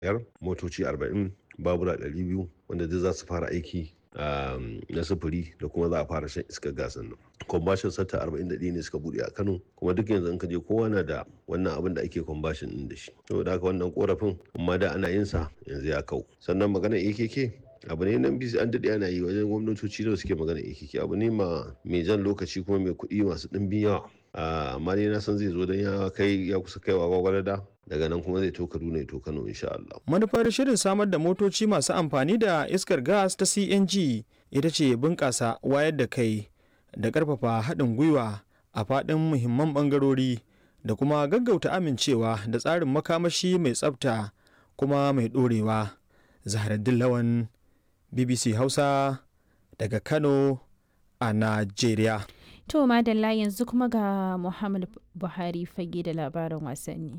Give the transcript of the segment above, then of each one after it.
biyar motoci arba'in babura ɗari biyu wanda duk za su fara aiki na sufuri da kuma za a fara shan iskar gasan nan kwambashin sata 41 ne suka bude a kano kuma duk yanzu in ka je kowa na da wannan abin da ake kwambashin din da shi saboda haka wannan korafin amma da ana yin sa yanzu ya kau sannan magana akk abu ne nan bisi an daɗe ana yi wajen gwamnatoci da suke magana akk abu ne ma mai jan lokaci kuma mai kuɗi masu ɗimbin yawa amma ne na san zai zo don ya kai ya kusa kaiwa gwagwarada daga nan kuma zai to Kaduna ya to Kano insha Allah. Manufar shirin samar da motoci masu amfani da iskar gas ta CNG ita ce bunƙasa wayar da kai da ƙarfafa haɗin gwiwa a faɗin muhimman ɓangarori da kuma gaggauta amincewa da tsarin makamashi mai tsafta kuma mai ɗorewa. Zaharaddin Lawan BBC Hausa daga Kano a Najeriya. To madalla yanzu kuma ga Muhammad Buhari fage da labarin wasanni.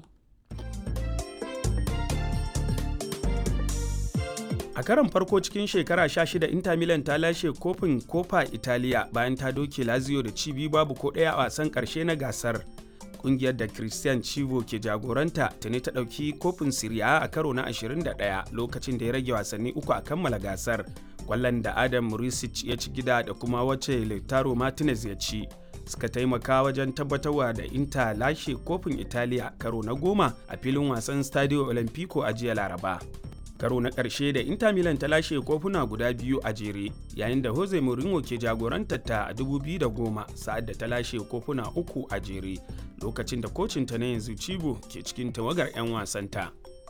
a karon farko cikin shekara 16 inter milan ta lashe kofin kofa italiya bayan ta doke lazio da cibi babu ko ɗaya a wasan ƙarshe na gasar kungiyar da christian chivo ke jagoranta tuni ta ɗauki kofin siriya a karo na 21 lokacin da ya rage wasanni uku a kammala gasar kwallon da adam murisic ya ci gida da kuma wacce lautaro martinez ya ci suka taimaka wajen tabbatarwa da inter lashe kofin italiya karo na goma a filin wasan stadio olimpico a jiya laraba karo na ƙarshe da Inter Milan ta lashe kofuna guda biyu a jere yayin da Jose Mourinho ke jagorantar ta a 2010 sa'ad da ta lashe kofuna uku a jere lokacin da kocin ta na yanzu Cibo ke cikin tawagar 'yan wasanta.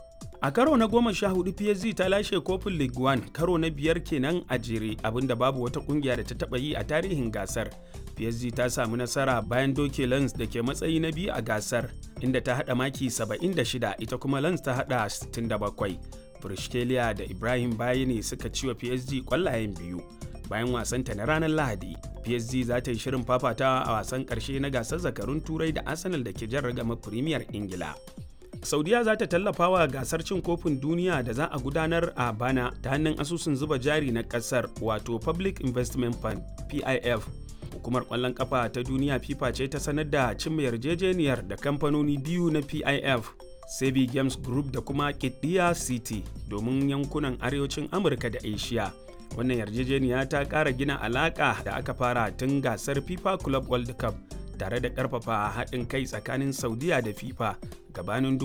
A karo na goma sha hudu PSG ta lashe kofin League One karo na biyar kenan a jere abinda babu wata kungiya da ta taba yi a tarihin gasar. PSG ta samu nasara bayan doke Lens da ke matsayi na biyu a gasar inda ta hada maki 76 ita kuma Lens ta hada 67. Brishkelia da Ibrahim Bayani suka ci wa PSG kwallayen biyu. Bayan wasanta na ranar Lahadi, PSG za ta yi shirin fafatawa a wasan ƙarshe na gasar zakarun Turai da Arsenal da ke jan ragama Premier Ingila. Saudiya za ta tallafa wa gasar cin kofin duniya da za a gudanar a bana ta hannun asusun zuba jari na ƙasar wato Public Investment Fund PIF. Hukumar ƙwallon ƙafa ta duniya FIFA ce ta sanar da cimma yarjejeniyar da kamfanoni biyu na PIF Sebi Games Group da kuma Kidiya City domin yankunan arewacin Amurka da Asia. Wannan yarjejeniya ta ƙara gina alaƙa da aka fara tun gasar FIFA Club World Cup tare da ƙarfafa haɗin kai tsakanin Saudiya da FIFA gabanin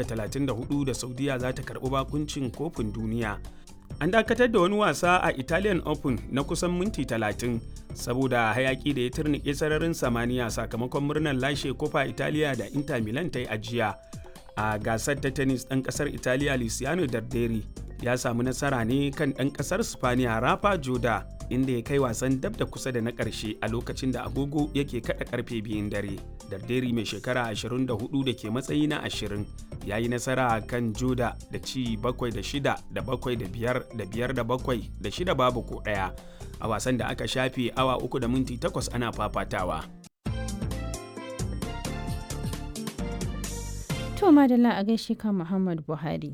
2034 da Saudiya za ta karɓi bakuncin kofin duniya. An dakatar da wani wasa a Italian Open na kusan minti 30 saboda hayaki da ya turnike sararin samaniya sakamakon murnar lashe kofa Italiya da Inter Milan ta yi ajiya. a gasar ta tennis ɗan ƙasar italiya luciano darderi ya samu nasara ne kan ɗan ƙasar spaniya rafa joda inda ya kai wasan dab da kusa da na ƙarshe a lokacin da agogo yake kaɗa ƙarfe biyun dare darderi mai shekara 24 da ke matsayi na 20 ya yi nasara kan joda da ci 7 da 6 da 7 da 5 da 5 da 7 da 6 babu ko ɗaya a wasan da aka shafe awa 3 da minti 8 ana fafatawa To madalla a gaishe ka Muhammad Buhari.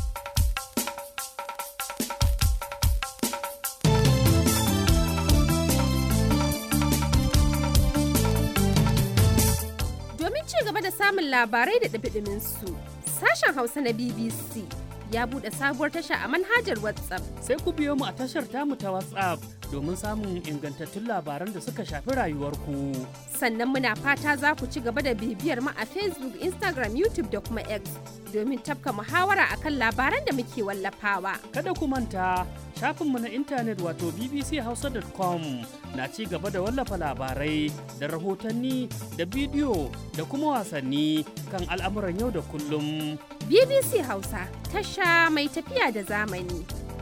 Domin ci gaba da samun labarai da ɗabiɗimin su, sashen Hausa na BBC ya buɗe sabuwar tasha a manhajar WhatsApp. Sai ku biyo mu a tashar tamu ta WhatsApp domin samun ingantattun labaran da suka shafi rayuwarku. Sannan muna fata za ku ci gaba da bibiyar mu a Facebook, Instagram, YouTube da kuma X domin tafka muhawara akan labaran da muke wallafawa. Kada ku manta shafinmu na intanet wato bbchausa.com na ci gaba da wallafa labarai da rahotanni da bidiyo da kuma wasanni kan al'amuran yau da kullum. BBC Hausa tasha mai tafiya da zamani.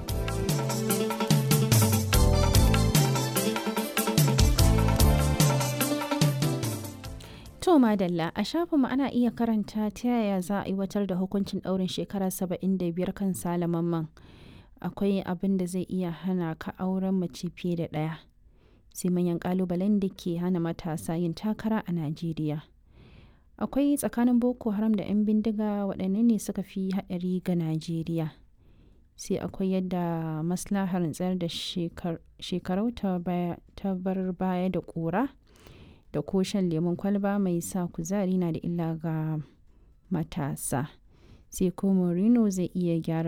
To madalla a shafinmu ana iya karanta ta yaya za a aiwatar da hukuncin ɗaurin shekara 75 kan salamanman. Akwai abin da zai iya hana ka auren mace fiye da ɗaya. Sai manyan ƙalubalen da ke hana matasa yin takara a Najeriya. Akwai tsakanin Boko Haram da 'yan bindiga waɗanne ne suka fi haɗari ga Najeriya. Sai akwai yadda maslahar tsayar da shekarau ta bar baya da ƙura. da ko shan lemun kwalba mai sa kuzari na da illa ga matasa sai ko Mourinho zai iya gyara